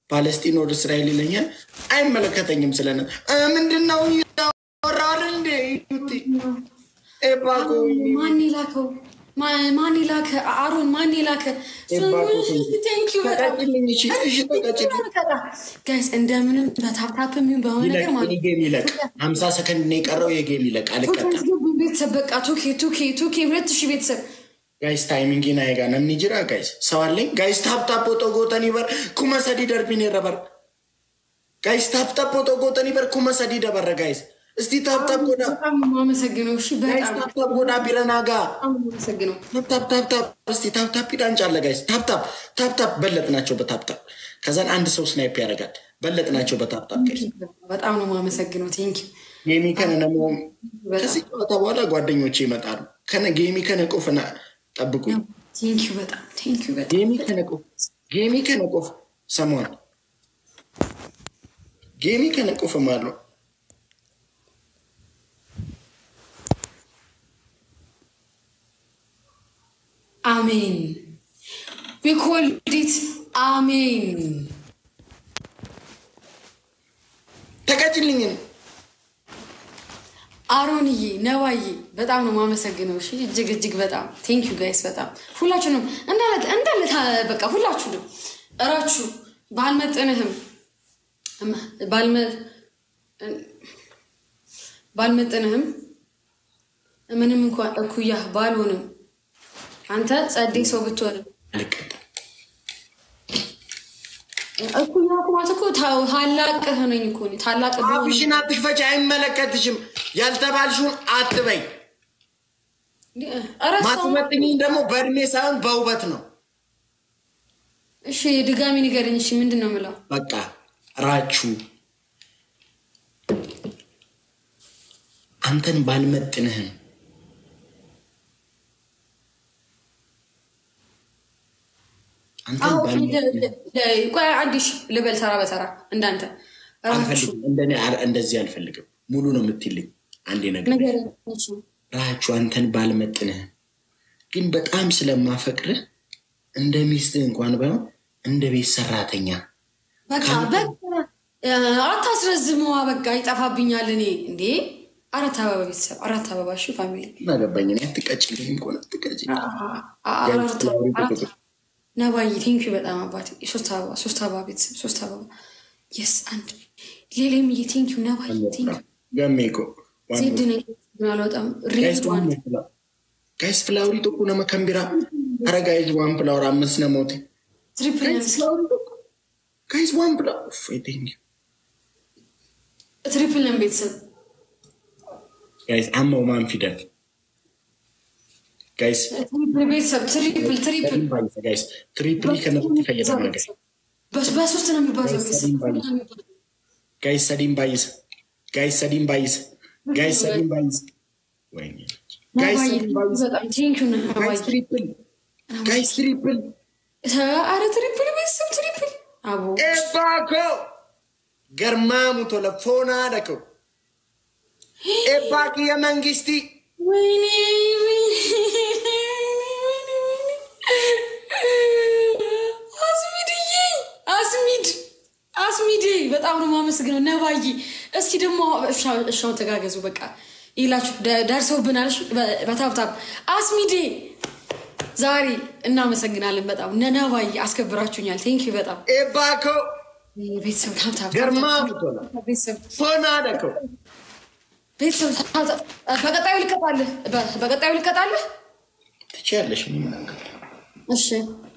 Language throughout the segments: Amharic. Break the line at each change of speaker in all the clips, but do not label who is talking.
ፓለስጢን ወደ እስራኤል ይለኛል። አይመለከተኝም። ስለነ ምንድን ነው ያወራል እንዴ? ኤባኮ
ማን የላከው? ማ- ማን የላከ? አሮን ማን የላከ?
ተቀጭልኝ፣ እሺ፣ እሺ፣ ተቀጭልኝ።
ጋይስ እንደምንም በታፕታፕም ይሁን በሆነ ነገር
ይለቅ፣
ማለት
እኔ ጌም ይለቅ። ሀምሳ ሰከንድ ነው የቀረው። የጌም ይለቅ። አልቀጣም።
አስገቡን ቤተሰብ በቃ ቱኬ ቱኬ ቱኬ ሁለት ሺህ ቤተሰብ
ጋይስ ታይሚንግ ናይጋ ነምኒ ጅራ ጋይስ ሰው አለኝ ጋይስ ታፕታፕ ኦጦ ጎተኒ በር ኩመ ሰዲ ደርቢን ረበር ጋይስ ታፕታፕ ኦጦ ጎተኒ በር ኩመ ሰዲ ደበረ ጋይስ እስቲ ታፕታፕ ጎዳ
በጣም ነው የማመሰግነው። እሺ
ጋይስ
በጣም
ታፕታፕ ጎዳ ቢረናጋ
በጣም ነው የማመሰግነው።
ታፕታፕ ታፕታፕ እስቲ ታፕታፕ ይዳንጫለ ጋይስ ታፕታፕ ታፕታፕ በለጥ ናቸው በታፕታፕ ከዛን አንድ ሰው ስናይፕ ያደርጋል በለጥ ናቸው በታፕታፕ ጋይስ
በጣም ነው የማመሰግነው። ቴንክ
ጌሚ ከነ ነሞ
በጣም
ከዚህ ጨዋታ በኋላ ጓደኞቼ ይመጣሉ ከነ ጌሚ ከነ ቆፍና ጠብቁኝ
ቴንክ በጣም ቴንክ በጣም
ጌሚ ከነቆፍ ጌሚ ከነቆፍ ሰሟል ጌሚ ከነቆፍ ማለው
አሜን ቢኮልዲት አሜን
ተቀጭልኝን
አሮንዬ ነዋዬ በጣም ነው የማመሰግነው። እሺ እጅግ እጅግ በጣም ቴንክ ዩ ጋይስ በጣም ሁላችሁንም እንዳለ እንዳለ ታ- በቃ ሁላችሁንም እራችሁ ባልመጥንህም እም- ባልመ- ባልመጥንህም ምንም እንኳን እኩያህ ባልሆንም አንተ ጸዴ ሰው ብትሆንም
አልቀጣም
እኩያ እኮ ማለት እኮ ታ- ታላቅህ ነኝ እኮ እኔ ታላቅ ብሆንም
አፍሽን አትክፈች አይመለከትሽም ያልተባልሽውን አትበይ
ኧረ ሰው-
ማትመጥኝኝ ደግሞ በእድሜ ሳይሆን በውበት ነው
እሺ ድጋሚ ንገረኝ። እሺ ምንድን ነው የምለው?
በቃ ራችሁ አንተን ባልመጥንህም አንተን
አዎ
ባልመጥንህም
ቆይ አንዴ እሺ ልበል ተራ በተራ እንዳንተ ራችሁ
አልፈልግም እንደኔ አል- እንደዚህ አልፈልግም ሙሉ ነው የምትልኝ አንዴ ነገር
ነገር እሺ
ራችሁ አንተን ባልመጥንህም ግን በጣም ስለማፈቅርህ እንደ ሚስትህ እንኳን ባይሆን እንደ ቤት ሰራተኛ
በቃ በቃ አታስረዝመዋ። በቃ ይጠፋብኛል። እኔ እንዴ አራት አበባ ቤተሰብ አራት አበባ እሺ ፋሚሊ
እናገባኝ እኔ አትቀጭልኝም ከሆነ አትቀጭልኝ
አራት አራት ነባዬ ቴንኪ በጣም አባቴ ሶስት አበባ ሶስት አበባ ቤተሰብ ሶስት አበባ የስ አንድ ሌላምዬ ቴንኪ ነባዬ ቴንኪ
ገሜ እኮ
ዜድ ነኝ አልወጣም ሬድ ዋን
ጋይስ ፍላወሪ ቶኩ ነመ ከንቢራ አረ ጋይዝ ዋን ፍላወር አምስት ነሞቴ
ትሪፕል
ጋይዝ ዋን ፍላወር ቴንክ
ትሪፕል ነን ቤተሰብ
ጋይስ አመው ማን ፊደል ጋይስ
ትሪፕል ቤተሰብ ትሪፕል ትሪፕል
ጋይስ ትሪፕሊ ከነፍት ፈየደ ነገር
በስ- በሶስት ነው የሚባለው ቤተሰብ
ጋይስ ሰዲን ባይስ ጋይስ ሰዲን ባይስ ጋይስ ሰዲን ባይስ ወይኔ ጋይስ
ነባዬ
ሰዲን ባይስ
በጣም ቴንኪዩ ነባዬ
ጋይስ ትሪፕል ጋይስ ትሪፕል
አረ ትሪፕል ቤተሰብ ትሪፕል አቦ
ኤባኮ ገርማሙ ቶለ ፎና ደከው ኤባቂ የመንግስቲ
ወይኔ አስሚድዬ አስሚድ አስሚድ በጣም ነው የማመሰግነው ነባዬ። እስኪ ደግሞ እሻውን ተጋገዙ በቃ ይላችሁ ደ- ደርሰውብናል። እሺ፣ በ- በታብታብ አስሚዴ ዛሬ እናመሰግናለን በጣም ነነባዬ አስከብራችሁኛል። ቴንኪ በጣም
ኤባኮ
ቤተሰብ ታብታብ
ገርማሙ ቶለ
ቤተሰብ
ፎና ደከው
ቤተሰብ ታብታብ በቀጣዩ ልቀጣልህ በ- በቀጣዩ ልቀጣልህ
ትችያለሽ ምናገር
እሺ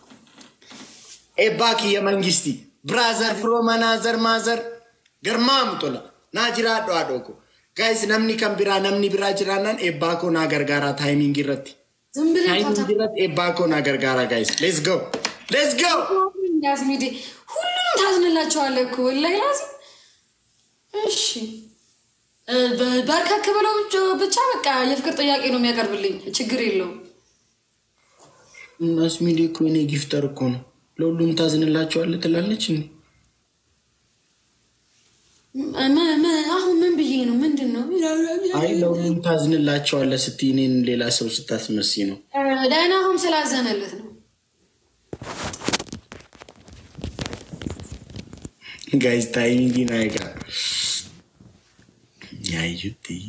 ኤባኪ የመንግስቲ ብራዘር ፍሮ መናዘር ማዘር ገርማሙ ቶለ ናጅራ ዶ አዶኮ ጋይስ ነምኒ ከን ቢራ ነምኒ ቢራ ጅራናን ኤባኮ ና ገርጋራ ታይሚንግ ይረቲ
ዝም ብለን
ታይሚንግ
ታብታብ
ይረት ኤባኮ ና ገርጋራ ጋይስ ሌትስ ጎ ሌትስ ጎ
ያስሚዴ ሁሉንም ታዝንላቸዋለህ እኮ ወላሂ ላዚም። እሺ እ፣ በ- በርከክ ብለው ብቻ- ብቻ በቃ የፍቅር ጥያቄ ነው የሚያቀርብልኝ፣ ችግር የለውም።
ናስሚዲ እኮ እኔ ጊፍተር እኮ ነው ለሁሉም ታዝንላቸዋለህ ትላለች እንዴ
ም- ም- አሁን ምን ብዬ ነው? ምንድን ነው?
አይ ለሁሉም ታዝንላቸዋለህ ስትይ እኔን ሌላ ሰው ስታስመስይ ነው
እ፣ ደህና አሁን ስላዘነለት ነው።
Guys, timing in aega. Yaayutti.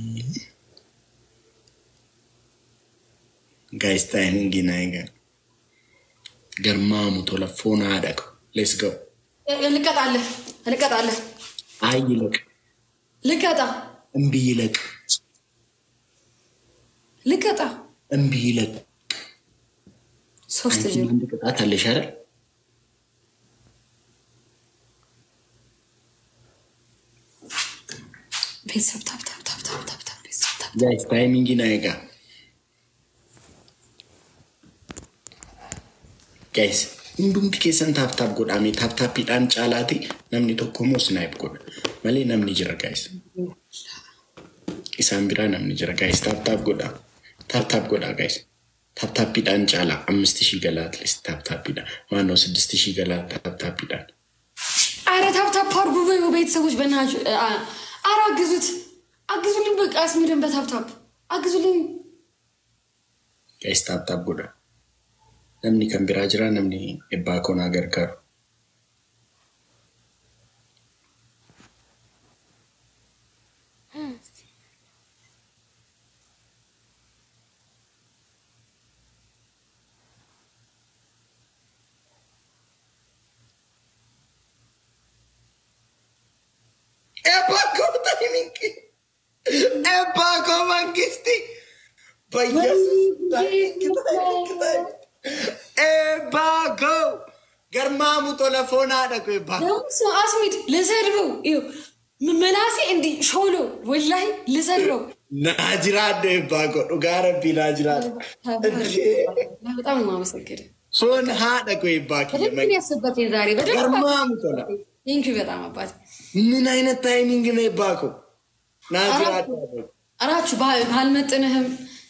Guys, timing in aega. Garmaamu tola foon haadha qabu. Let's go.
ልቀጣለህ ልቀጣለህ
አይ ይለቅ፣
ልቀጣ
እምቢ ይለቅ፣
ልቀጣ
እምቢ ይለቅ።
ሶስት
አንቺ
ዜሮ
አንድ ቅጣት አለሽ አይደል?
ቤተሰብ ታብ ታብ ታብ ታብ ታብ ታብ ቤተሰብ ታብ
Guys, timing in aega. Guys, hundumti keessan taaptaap godhame taaptaappiidhaan caalaati namni tokko immoo snaayip godha malee namni jira guys. Isaan biraa namni jira guys taaptaap godha taaptaap godha guys. Taaptaappiidhaan caalaa ammisti shii galaa atleast taaptaappiidhaan maannoo siddisti shii galaa taaptaappiidhaan.
አረ ታብታብ አድርጉ በዩ ቤተሰቦች በእናትህ አ- አረ አግዙት አግዙልኝ በቃ አስሚድን በታብታብ አግዙልኝ
Guys taaptaap godha. Namni kan biraa jira namni ebbaa koonaa gargaaru. Ebbaa koo taayimingi. Ebbaa koo mangisti. Ebbaa koo. Garmaamu tola foon haadha koo ebbaa koo.
ደግሞ ሰው አስሚድ ልሰድበው ይኸው መላሴ እንዲህ ሾሎ ወላሂ ልሰድበው
Naa jiraadhu ebbaa koo dhugaa rabbii naa jiraadhu.
በጣም ነው የማመሰግነው
Foon haadha koo ebbaa kiyya
በደንብ ያስበትኝ ዛሬ በደንብ
Garmaamu tola.
ቴንኪው በጣም አባት
ምን አይነት ታይሚንግ ነው ebbaa koo? Naa jiraadhu.
እራችሁ ባልመጥንህም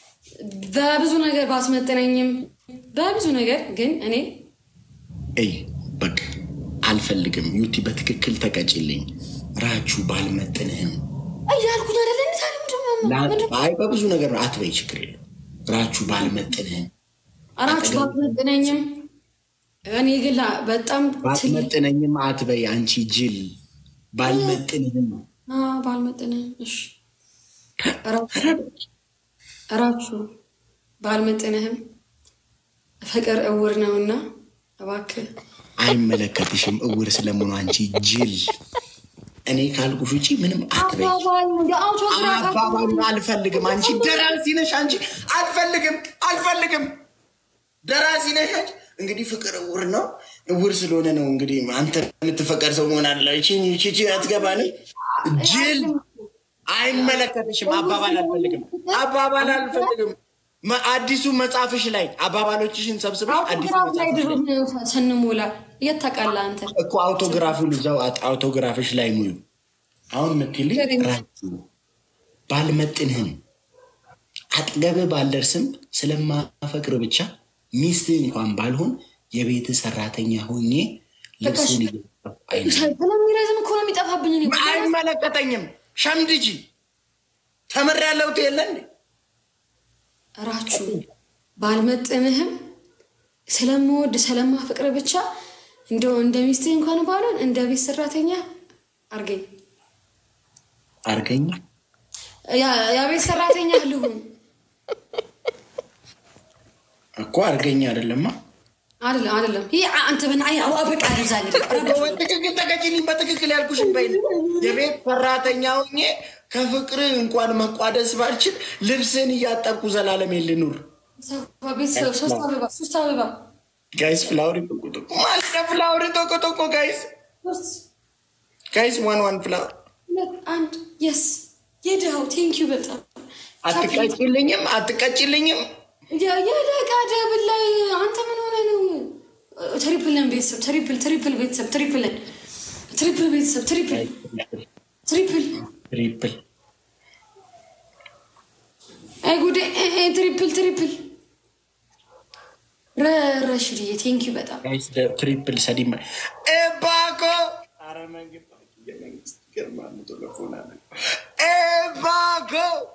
በብዙ ነገር ባስመጥነኝም በብዙ ነገር ግን እኔ
እይ በቃ አልፈልግም። ዩቲ በትክክል ተቀጭልኝ። ራችሁ ባልመጥንህም
እያልኩኝ አይደለ እንዴ ታዲያ ምንድን ነው? ምንድን ነው?
አይ በብዙ ነገር ነው። አትበይ፣ ችግር የለም። ራችሁ ባልመጥንህም
እራችሁ ባትመጥነኝም እኔ ግን ላ- በጣም ትልቅ
ባትመጥነኝም አትበይ። አንቺ ጅል ባልመጥንህም
አ፣ ባልመጥንህም እሺ እራችሁ እራችሁ ባልመጥንህም ፍቅር እውር ነውና እባክህ
አይመለከትሽም። እውር ስለመሆኑ አንቺ ጅል። እኔ ካልኩሽ ውጪ ምንም አትበይ።
አባባል የአውቶግራፍ
አባባሉን አልፈልግም። አንቺ ደራሲ ነሽ። አንቺ አልፈልግም፣ አልፈልግም። ደራሲ ነሽ አንቺ። እንግዲህ ፍቅር እውር ነው። እውር ስለሆነ ነው እንግዲህ አንተ የምትፈቀድ ሰው መሆን አለ። ቺቺ አትገባን። ጅል አይመለከትሽም። አባባል አልፈልግም፣ አባባል አልፈልግም። መ- አዲሱ መጽሐፍሽ ላይ አባባሎችሽን ሰብስበሽ አዲሱ
አውቶግራፍ ላይ
መጽሐፍሽ ላይ
ድሮ ስንሞላ የት ታውቃለህ አንተ?
እኮ አውቶግራፉን እዛው አጥ- አውቶግራፍሽ ላይ ሙዩ። አሁን ምትልኝ ራችሁ ባልመጥንህም አጠገብህ ባልደርስም ስለማፈቅር ብቻ ሚስት እንኳን ባልሆን የቤት ሰራተኛ ሆኜ ልብስን እየጠፋ አይነ
ስለሚረዝም እኮ ነው የሚጠፋብኝ። እኔ
አይመለከተኝም። ሸምድጂ ተምሬያለሁ የለ እንዴ?
እራችሁ ባልመጥንህም ስለምወድ ስለማፍቅር ብቻ እንደው እንደ ሚስትህ እንኳን ባልሆን እንደ ቤት ሰራተኛ አርገኝ።
አርገኝ
ያ- የቤት ሰራተኛ ልሁን
እኮ አርገኝ አይደለማ።
አይደለም አይደለም። ይህ አንተ በና በቃ ዛ
በትክክል ተቀጭልኝ። በትክክል ያልኩሽን በይ። የቤት ሰራተኛ ሆኜ ከፍቅር እንኳን መቋደስ ባልችል ልብስን እያጠብኩ ዘላለም ልኑር።
ቤተሰብ ሶስት አበባ ሶስት አበባ
ጋይስ ፍላወሪ ቶቆቶቆ ማለት ፍላወሪ ቶቆቶቆ ጋይስ
ሶስት
ጋይስ ዋን ዋን ፍላወር
ሁለት አንድ የስ የድሃው ቴንኪዩ በጣም
አትቀጭልኝም፣ አትቀጭልኝም።
የደቃ ደብል ላይ አንተ ምን ሆነ ነው? ትሪፕልን ቤተሰብ ትሪፕል ትሪፕል ቤተሰብ ትሪፕልን ትሪፕል ቤተሰብ ትሪፕል ትሪፕል
ትሪፕል
አይ ጉዴ እ- እ- ትሪፕል ትሪፕል ረረሽድዬ ቴንኪዩ በጣም
ጋይስ ትሪፕል ሰዲማ ኤባኮ አረ መንግስት የመንግስት ገርማሙ ቶለፎና ኤባኮ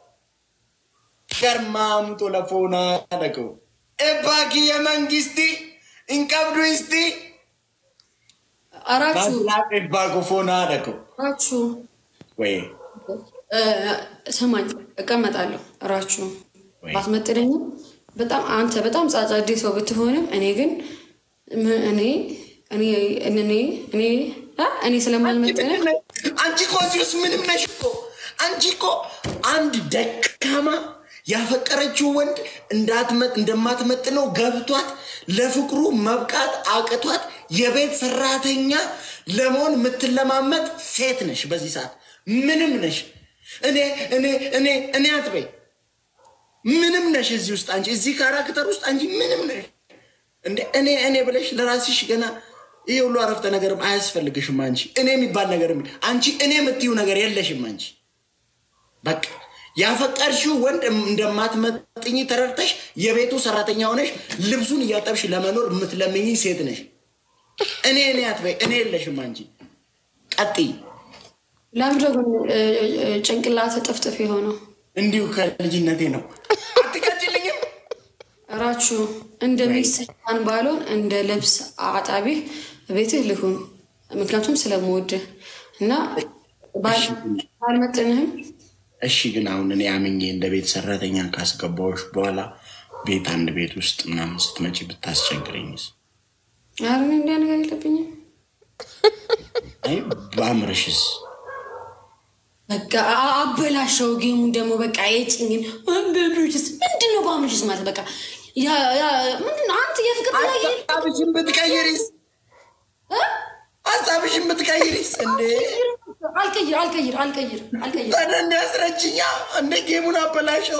ገርማሙ ቶለፎና ደቀው ኤባኪ የመንግስቲ እንቀብዱ ስቲ
አራችሁ
ባላቀሽ ባቆፎና አደኩ
አራችሁ
ወይ
እ፣ ስማኝ እቀመጣለሁ። እራችሁ
ወይ
ባትመጥነኝም በጣም አንተ በጣም ጻጻዴ ሰው ብትሆንም እኔ ግን ም- እኔ እኔ እኔ እኔ አ? እኔ ስለማልመጥንህ
አንቺ እኮ እዚህ ውስጥ ምንም ነሽ እኮ። አንቺ እኮ አንድ ደካማ ያፈቀረችው ወንድ እንዳትመጥ- እንደማትመጥነው ገብቷት ለፍቅሩ መብቃት አቅቷት የቤት ሰራተኛ ለመሆን የምትለማመጥ ሴት ነሽ። በዚህ ሰዓት ምንም ነሽ። እኔ እኔ እኔ እኔ አትበይ። ምንም ነሽ እዚህ ውስጥ አንቺ እዚህ ካራክተር ውስጥ አንቺ ምንም ነሽ። እንደ እኔ እኔ ብለሽ ለራስሽ ገና ይህ ሁሉ አረፍተ ነገርም አያስፈልግሽም። አንቺ እኔ የሚባል ነገር አንቺ እኔ የምትዩ ነገር የለሽም። አንቺ በቃ ያፈቀርሽው ወንድ እንደማትመጥኝ ተረድተሽ የቤቱ ሰራተኛ ሆነሽ ልብሱን እያጠብሽ ለመኖር የምትለምኝ ሴት ነሽ። እኔ እኔ አትበይ። እኔ የለሽም። አንቺ ቀጥይ።
ለምንድን ነው ግን እ፣ እ፣ ጭንቅላት ጥፍጥፍ የሆነው?
እንዲሁ ከልጅነቴ ነው። አትቀጭልኝም።
እራችሁ እንደሚሰጣን ባልሆን እንደ ልብስ አጣቢ ቤትህ ልሁን፣ ምክንያቱም ስለምወድህ እና ባል- ባልመጥንህም
እሺ ግን አሁን እኔ አምኜ እንደ ቤት ሰራተኛ ካስገባዎች በኋላ ቤት አንድ ቤት ውስጥ ምናምን ስትመጪ ብታስቸግረኝስ?
ኧረ እኔ እንዲያ ነገር የለብኝም።
አይ በአምርሽስ?
በቃ አ- አበላሸው ጌሙን ደግሞ በቃ የጭኝን በምርጅስ ምንድን ነው በአምርጅስ ማለት በቃ ያ- ያ- ምንድን ነው አንተ የፍቅር ላይ
ሀሳብሽን ብትቀይሪስ? ሀሳብሽን ብትቀይሪስ? እንዴ
አልቀይር አልቀይር አልቀይር አልቀይር
ታዲያ እንዲያስረችኛ እንደ ጌሙን አበላሸው።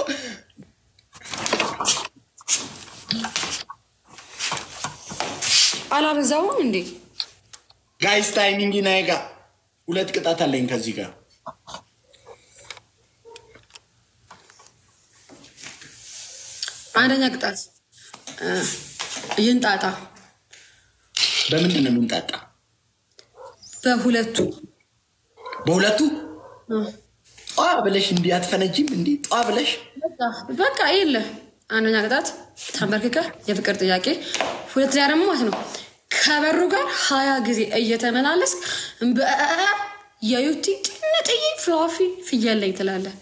አላበዛውም እንዴ
ጋይስ ታይሚንግ ናይ ጋ ሁለት ቅጣት አለኝ ከዚህ ጋር
አንደኛ ቅጣት እ፣ ይንጣጣ
በምንድን ነው የምንጣጣ?
በሁለቱ
በሁለቱ
እ፣
ጧ ብለሽ እንዲህ አትፈነጂም? እንዲህ ጧ ብለሽ
በቃ- በቃ የለ አንደኛ ቅጣት ተንበርክከህ የፍቅር ጥያቄ፣ ሁለተኛ ደግሞ ማለት ነው ከበሩ ጋር ሀያ ጊዜ እየተመላለስክ በ- የዩቲ ጥንጥዬ ፍላፊ ፍየል ላይ ትላለህ።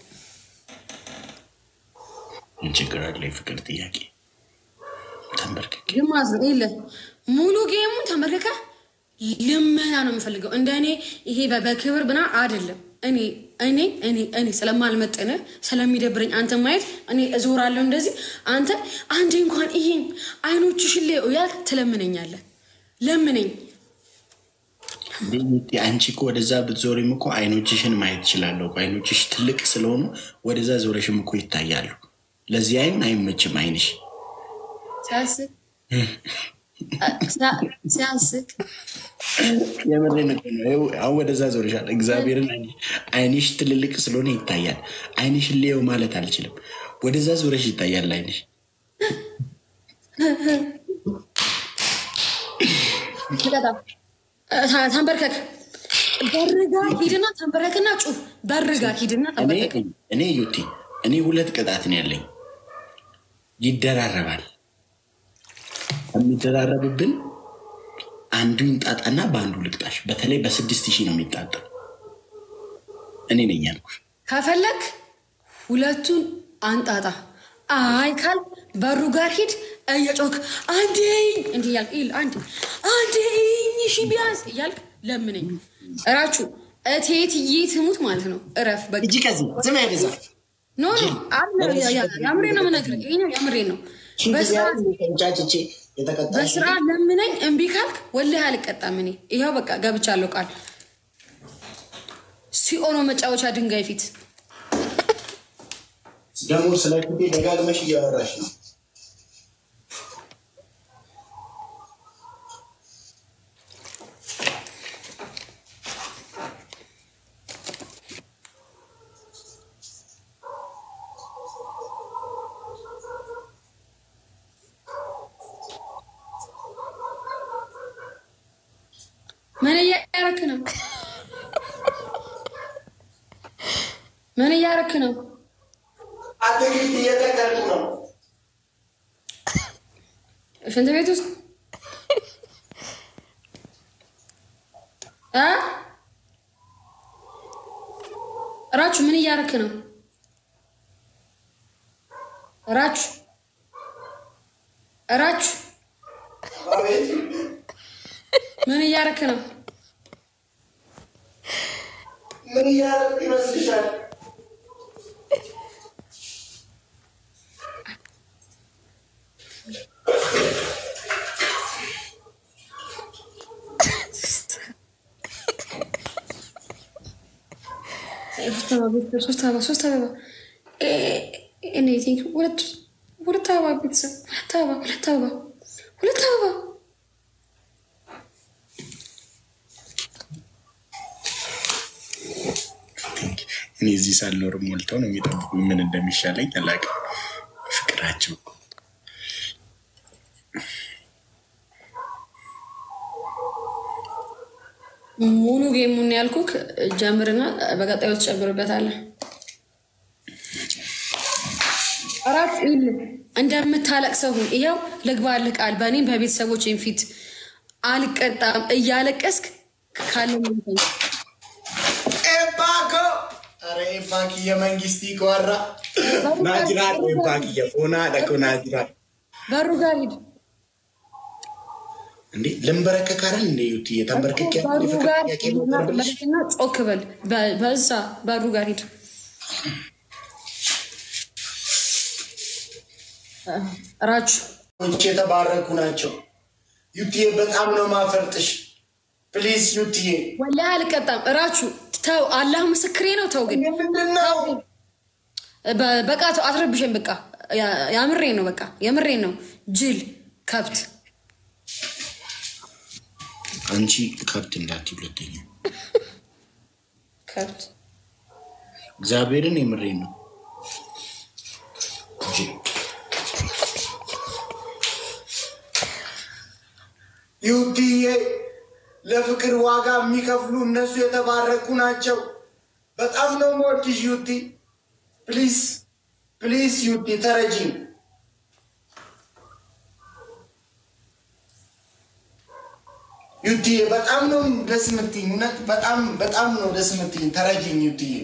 ምን ችግር አለ? የፍቅር ጥያቄ ተንበርክኬ
ግን ማለት ነው የለ ሙሉ ጌሙን ተንበርክከህ ልመና ነው የምፈልገው። እንደ እኔ ይሄ በ- በክብር ብና አይደለም። እኔ እኔ እኔ እኔ ስለማልመጥንህ ስለሚደብረኝ አንተ ማየት እኔ እዞራለሁ እንደዚህ። አንተ አንዴ እንኳን ይሄን አይኖችሽን ላይ ያልክ ትለምነኛለህ። ለምነኝ
እንዴ አንቺ እኮ ወደዛ ብትዞሪም እኮ አይኖችሽን ማየት እችላለሁ እኮ። አይኖችሽ ትልቅ ስለሆኑ ወደዛ ዞረሽም እኮ ይታያሉ። ለዚህ አይን አይመችም አይንሽ።
ሲያስቅ ሲያስቅ
የምሬን እኮ ነው። ይኸው አሁን ወደዛ ዞርሻል። እግዚአብሔርን አይንሽ- አይንሽ ትልልቅ ስለሆነ ይታያል። አይንሽን ሊየው ማለት አልችልም። ወደዛ ዞረሽ ይታያል አይንሽ።
ተንበርከክ በርጋ ሂድና ተንበረክና ጩህ። በርጋ ሂድና
እኔ
ተንበርከክ።
እኔ ዩቲ እኔ ሁለት ቅጣት ነው ያለኝ። ይደራረባል። የሚደራረብብን አንዱ ይንጣጣና በአንዱ ልቅጣሽ። በተለይ በስድስት ሺህ ነው የሚጣጣው። እኔ ነኝ ያልኩሽ።
ከፈለክ ሁለቱን አንጣጣ። አይ ካል በሩ ጋር ሂድ እየጮክ አንዴ እንዲህ እያልክ ይል አንዴ አንዴ ሺ ቢያንስ እያልክ ለምነኝ። እራችሁ እቴትዬ ትሙት ማለት ነው። እረፍ በቃ
እጅ ከዚህ ዝም ያገዛ
ኖ ኖ አለ- ያ- ያ- የምሬ ነው የምነግርህ። ይሄ የምሬ ነው። በስርዓት
ቻችቼ የተቀጣሽ
በስርዓት ለምነኝ። እምቢ ካልክ ወላሂ አልቀጣም። እኔ ይኸው በቃ ገብቻለሁ ቃል ሲኦኖ መጫወቻ ድንጋይ ፊት
ደግሞ ስለ ክቤ ደጋግመሽ እያወራሽ ነው።
ምን እያረክ ነው? ምን እያረክ ነው?
አትክልት እየተከልኩ ነው።
ሽንት ቤት ውስጥ እ ራቹ ምን እያረክ ነው? ራቹ ራቹ ምን እያረክ ነው?
ምን እያደረኩ ይመስልሻል?
ሶስት አበባ ሶስት አበባ እኔ ቲንክ ሁለት ሁለት አበባ ቤተሰብ ሁለት አበባ ሁለት አበባ ሁለት አበባ
እኔ እዚህ ሳልኖር ሞልተው ነው የሚጠብቁኝ። ምን እንደሚሻለኝ አላውቅም። ፍቅራቸው
ሙሉ ጌሙን ያልኩክ ጀምርና በቀጣዩ ትጨምርበታለህ። አራት ኢል እንደምታለቅሰው ሁን። ይኸው ልግባልህ ቃል በእኔም በቤተሰቦቼም ፊት አልቀጣም እያለቀስክ ካለ
ኤባኮ ኧረ ኤባክ የመንግስት ይቆራ ናጅራል ኤባክ የፎና ደቆ ናጅራል
በሩ ጋር ሂድ።
እንዴ ልንበረከካረል እንዴ ዩቲ የተንበረከክ
በሩ ጋር
ጥያቄ ብልሽ
ሂድና ጮክ በል። በ- በዛ በሩ ጋር ሂድ። ራቹ
ች የተባረኩ ናቸው። ዩቲዬ በጣም ነው ማፈርጥሽ። ፕሊዝ ዩቲዬ
ወላሂ አልቀጣም። ራቹ ተው፣ አላህ ምስክሬ ነው። ተው ግን
ምንድን ነው
በ- በቃ ተው፣ አትረብሸን። በቃ ያ- ያምሬ ነው። በቃ የምሬ ነው። ጅል ከብት
አንቺ ከብት እንዳትዪ ሁለተኛ
ከብት
እግዚአብሔርን የምሬን ነው። ጅል ዩቲዬ ለፍቅር ዋጋ የሚከፍሉ እነሱ የተባረኩ ናቸው። በጣም ነው የምወድሽ ዩቲ። ፕሊዝ ፕሊዝ ዩቲ ተረጂኝ። ዩቲዬ በጣም ነው ደስ የምትይኝ። እውነት በጣም በጣም ነው ደስ የምትይኝ። ተረጂኝ ዩቲዬ።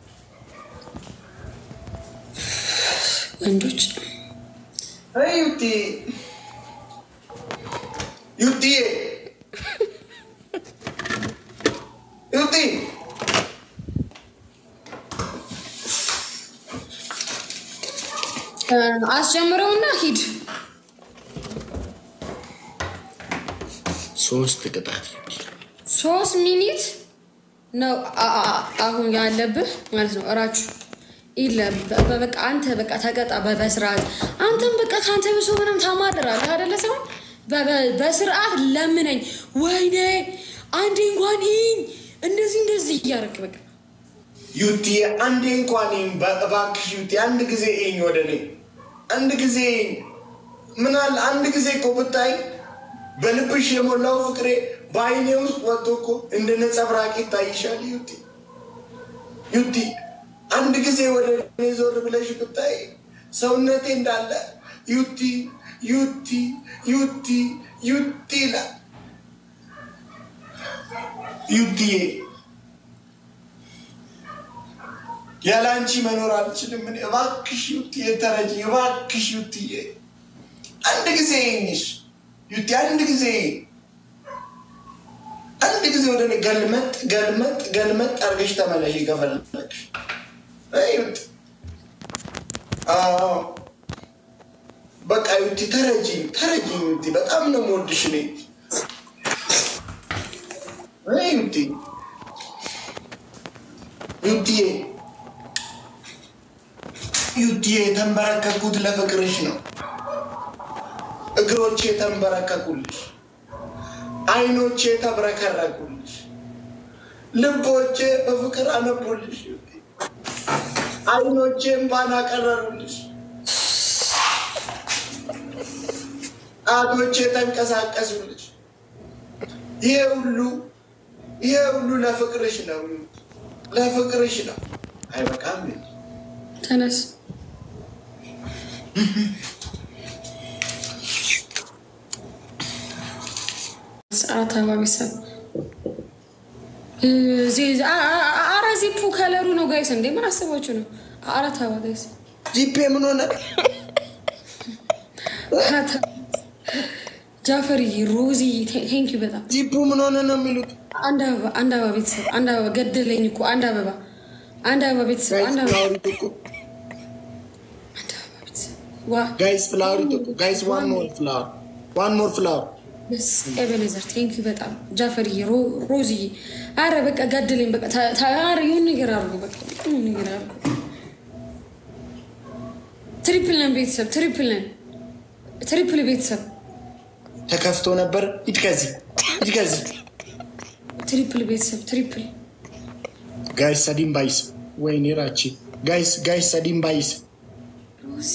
ወንዶች
አይ ዩቲ ዩቲዬ ዩቲ
እ፣ አስጀምረውና ሂድ።
ሶስት ቅጣት ዩቲ
ሶስት ሚኒት ነው አ- አ- አሁን ያለብህ ማለት ነው። እራችሁ ኢለ በ- በ- በቃ አንተ በቃ ተቀጣ በ- በስርዓት አንተም በቃ ከአንተ ብሶ ምንም ታማድራለህ አደለ? ሰው በ- በ- በስርዓት ለምነኝ። ወይኔ አንዴ እንኳን ይኝ እንደዚህ እንደዚህ እያደረክ በቃ
ዩቲ አንዴ እንኳን ይህን እባክሽ ዩቲ አንድ ጊዜ ይኝ ወደ እኔ አንድ ጊዜ ይኝ ምናል አንድ ጊዜ እኮ ብታይ በልብሽ የሞላው ፍቅሬ በአይኔ ውስጥ ወጥቶ እኮ እንደ ነጸብራቅ ይታይሻል። ዩቲ ዩቲ አንድ ጊዜ ወደ እኔ ዞር ብለሽ ብታይ ሰውነቴ እንዳለ ዩቲ ዩቲ ዩቲ ዩቲ ይላል። ዩቲዬ ያለ አንቺ መኖር አልችልም። እኔ እባክሽ ዩቲዬ ተረጂ፣ እባክሽ ዩቲዬ አንድ ጊዜ ይኝሽ ዩቲ አንድ ጊዜ አንድ ጊዜ ወደ እኔ ገልመጥ ገልመጥ ገልመጥ አድርገሽ ተመለሽ ከፈለግሽ። አይ ዩቲ አዎ በቃ ዩቲ ተረጂ ተረጂ ዩቲ በጣም ነው የምወድሽ እኔ አይ ዩቲ ዩቲዬ ዩቲዬ የተንበረከኩት ለፍቅርሽ ነው። እግሮቼ የተንበረከኩልሽ፣ አይኖቼ ተብረከረኩልሽ፣ ልቦቼ በፍቅር አነቡልሽ፣ አይኖቼ እንባን አቀረሩልሽ፣ ጣቶቼ ተንቀሳቀሱልሽ። ይሄ ሁሉ ይሄ ሁሉ ለፍቅርሽ ነው፣ ለፍቅርሽ ነው። አይበቃም እንዴ?
ተነስ። ሰዓት አባ ቤተሰብ አረ ዚፑ ከለሩ ነው ጋይስ። እንዴ ምን አስባችሁ ነው? አራት አበባ ጋይስ
ጂፔ ምን ሆነ?
ጃፈሪ ሮዚ ቴንኪ በጣም
ጂፑ ምን ሆነ ነው የሚሉት?
አንድ አበባ አንድ አበባ ቤተሰብ አንድ አበባ ገደለኝ እኮ አንድ አበባ አንድ አበባ ቤተሰብ
ጋይስ
አንድ አበባ
ፍላወር ይጠቁ።
አንድ አበባ ቤተሰብ ዋ
ጋይስ ፍላወር ይጠቁ። ጋይስ ዋን ሞር ፍላወር ዋን ሞር ፍላወር
በስ ኤበነዘር ቴንኪ በጣም ጃፈሪ ሮዚ አረ በቃ ገደለኝ በቃ ታ- ታ- አረ የሆነ ነገር አድርጉ በቃ የሆነ ነገር አድርጉ። ትሪፕል ነን ቤተሰብ ትሪፕል ነን ትሪፕል ቤተሰብ
ተከፍቶ ነበር። ሂድ ከዚህ ሂድ ከዚህ
ትሪፕል ቤተሰብ ትሪፕል
ጋይስ ሰዲም ባይስ ወይኔ ራቺ ጋይስ ጋይስ ሰዲም ባይስ
ሮዚ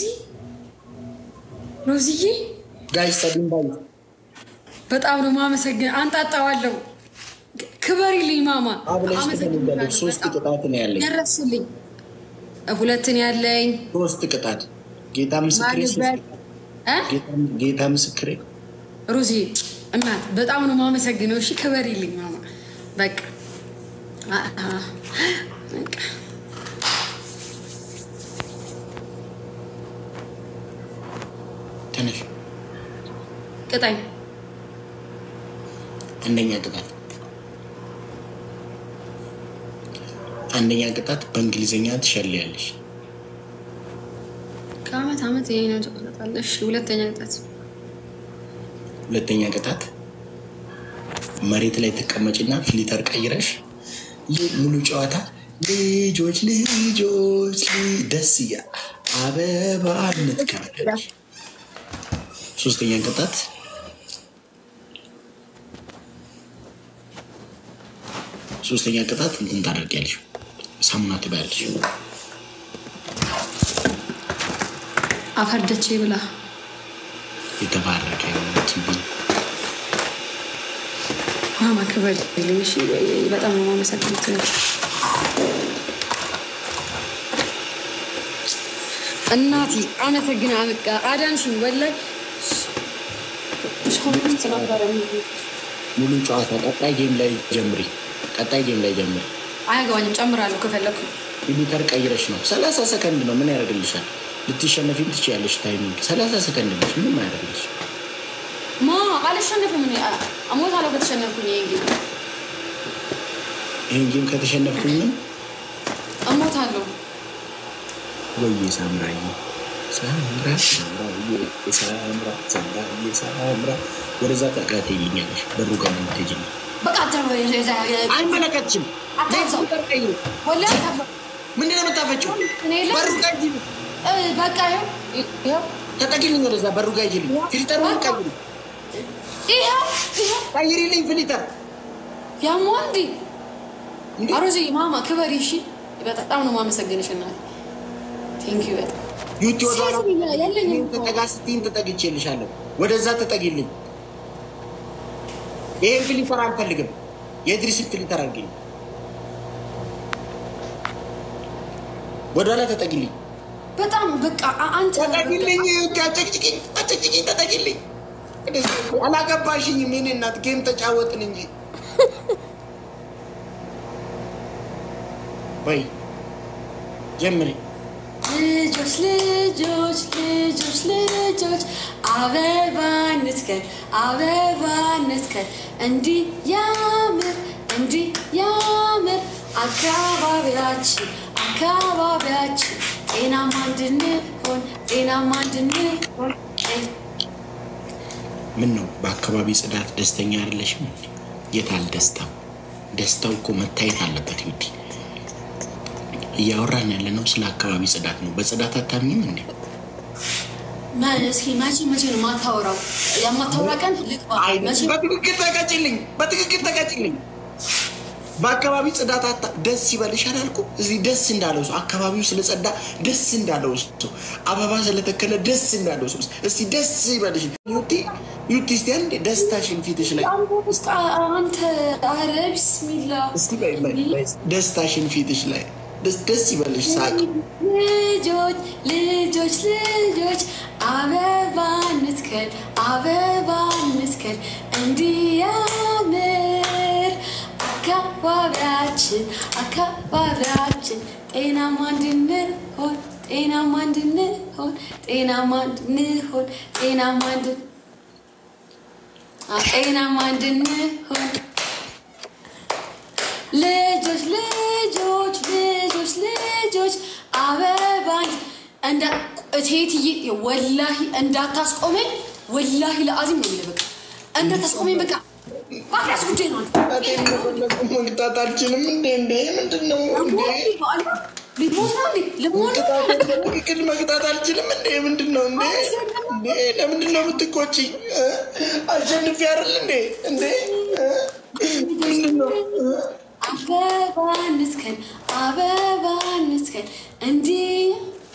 ሮዚዬ
ጋይስ ሰዲም ባይስ
በጣም ነው ማመሰግን። አንጣጣዋለሁ። ክበሪልኝ ማማ።
አብለሽ
አመሰግናለሁ
ትፈልጋለች። ሶስት
በጣም።
ቅጣት ነው ያለኝ።
ደረስልኝ። ሁለትን ያለኝ
ሶስት ቅጣት ጌታ ምስክሬ ሶስት
ማልበት
ቅጣት። ጌታ- ጌታ ምስክሬ
ሮዚ እናት በጣም ነው ማመሰግነው። እሺ ክበሪልኝ ማማ። በቃ አ- አ- በቃ
ትንሽ
ቅጣኝ።
አንደኛ ቅጣት አንደኛ ቅጣት በእንግሊዝኛ ትሸልያለሽ።
ከአመት አመት ይሄ ነው ትቆጣለሽ። ሁለተኛ ቅጣት
ሁለተኛ ቅጣት መሬት ላይ ትቀመጭና ፊሊተር ቀይረሽ ይህ ሙሉ ጨዋታ ልጆች ልጆች ል- ደስ እያ አበባ እንትከበለች። ሶስተኛ ቅጣት ሶስተኛ ቅጣት እንትን ታደርጊያለሽ፣ ሳሙና ትበያለሽ።
አፈርደቼ ብላ
የተባረከ ቲቪ
ማማ ክበሪልኝ። እሺ በጣም ነው ማመሰግነው። እናቴ አመሰግና በቃ አዳንሽኝ። ወላሂ ሰውነት ነበረ
ሙሉ ጨዋታ ቀጣይ ጌም ላይ ጀምሪ። ቀጣይ ጌም ላይ ጀምሪ።
አያገባኝም። ጨምራለሁ ከፈለኩ
ፊሊተር ቀይረሽ ነው። ሰላሳ ሰከንድ ነው። ምን ያደርግልሻል? ልትሸነፊም ትችያለሽ። ታይሚንግ ሰላሳ ሰከንድ ነች። ምንም አያደርግልሽ።
ማ አልሸነፍም። እኔ እሞታለሁ ከተሸነፍኩኝ። ይሄ እንግዲህ
ይህን ጌም ከተሸነፍኩኝ ምን
እሞታለሁ።
ወይዬ ሳምራዬ ሳምራ ሳምራዬ ሳምራ ሳምራዬ ሳምራ ወደዛ ጠቃት ይልኛለሽ። በሩ ጋር ነው የምትሄጂልኝ።
በቃ
አይመለከትሽም።
አታብዛው።
ቀይሩ።
ወላሂ አታብዛው።
ምንድን ነው የምታፈጪው?
እኔ የለም።
በሩ ጋር ሂጂ።
እ፣ በቃ ይኸው ይኸው
ተጠቂልኝ። ወደዛ በሩ ጋር ሂጂልኝ። ፊልተሩን ቀይሪ፣
ይኸው ይኸው
ቀይሪልኝ ፊልተር
ያሟ እንዲ
እንዴ!
አሮዚ ማማ ክበሪ። እሺ በጣም ነው ማመሰግንሽ እናቴ። ቴንክ ዩ በጣም
ዩቲ ወደኋላ
ሲያዝኝ ያለኝ
እኔን ተጠጋ ስትይኝ ተጠግቼልሻለሁ። ወደዛ ተጠጊልኝ። ይሄን ፊልተር አልፈልግም። የድሪስን ፊልተር አድርጊልኝ። ወደኋላ ተጠጊልኝ።
በጣም በቃ አ- አንተ
ተጠጊልኝ። ዩቲ አጨቅጭቅኝ፣ አጨቅጭቅኝ፣ ተጠጊልኝ። አላገባሽኝም። የእኔ እናት ጌም ተጫወትን እንጂ ወይ ጀምሪ።
ልጆች ልጆች ልጆች ልጆች አበባ እንትከል አበባ እንትከል እንዲህ ያምር እንዲህ ያምር አካባቢያችን አካባቢያችን ጤናማ እንድንሆን ጤናማ እንድንሆን
ምን ነው በአካባቢ ጽዳት ደስተኛ አይደለሽም? እንዴ? የታል ደስታው? ደስታው እኮ መታየት አለበት። ዩቲ እያወራን ያለ ነው ስለ አካባቢ ጽዳት ነው። በጽዳት አታምኝም እንዴ?
መ- እስኪ መቼ መቼ ነው ማታወራው? የማታወራ ቀን ልግባ
አይ
መቼ
በትክክል ተቀጭልኝ፣ በትክክል ተቀጭልኝ። በአካባቢ ጽዳት አታ ደስ ይበልሽ አላልኩ? እዚህ ደስ እንዳለው ሰው አካባቢው ስለጸዳ ደስ እንዳለው ሰው አበባ ስለተከለ ደስ እንዳለው ሰው እስቲ ደስ ይበልሽ ዩቲ ዩቲ እስቲ አንዴ ደስታሽን ፊትሽ ላይ
በቃ አንተ አረ ቢስሚላ
እስቲ በይ በይ በይ፣ ደስታሽን ፊትሽ ላይ ደስ ደስ ይበልሽ ሳቅ
ልጆች ልጆች ልጆች አበባ እንትከል አበባ እንትከል እንዲያምር አካባቢ አካባቢያችን አካባቢያችን ጤናማ እንድንሆን ጤናማ እንድንሆን ጤናማ እንድንሆን ጤናማ እንድን አ- ጤናማ እንድንሆን ልጆች ልጆች ልጆች ልጆች አበባኝ እንዳ እቴትዬ ወላሂ እንዳታስቆመኝ ወላሂ ለአዚም ነው የሚለው በቃ እንዳታስቆመኝ በቃ ማፍያስ ጉዳይ ነው
መቅጣት አልችልም እንዴ? እንዴ ምንድን ነው እንዴ?
ሊሞት ነው እንዴ ልሞት
ቅድ መቅጣት አልችልም እንዴ? ምንድን ነው እንዴ? እንዴ ለምንድን ነው የምትቆጪኝ? እ? አሸንፌ አይደል እንዴ? እንዴ እ? ምንድን ነው እ?
አበባ ንስከን አበባ ንስከን እንዲህ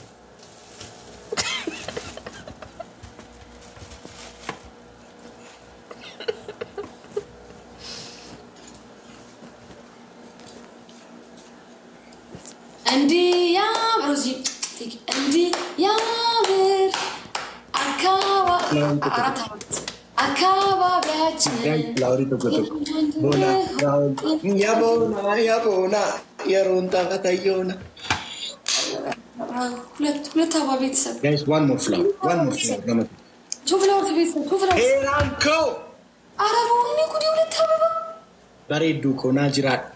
እንዲህ ያምር እዚህ እንዲህ ያምር አካባቢ አራት አራት አካባቢያችን
ፍላወሪ tokko tokko boona yaa boona yaa boona yeroon taphatayyoona
ሁለት ሁለት አበባ ቤተሰብ
guys one more flower one more flower gama
ቱ ፍላወር ቤተሰብ ቱ ፍላወር
heeraanko
ኧረ ወይኔ ጉዴ ሁለት አበባ
bareedduu koo naa jiraadha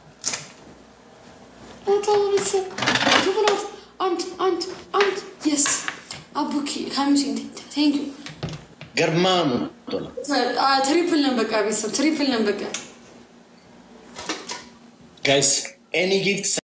ሁለት አበባ ቤተሰብ ቱ ፍላወር አንድ አንድ አንድ የስ አቡኪ ሀሚሲን ቴንክ ዩ
garmaamu tola
ትሪፕል ነን በቃ ቤተሰብ ትሪፕል ነን በቃ
guys any gift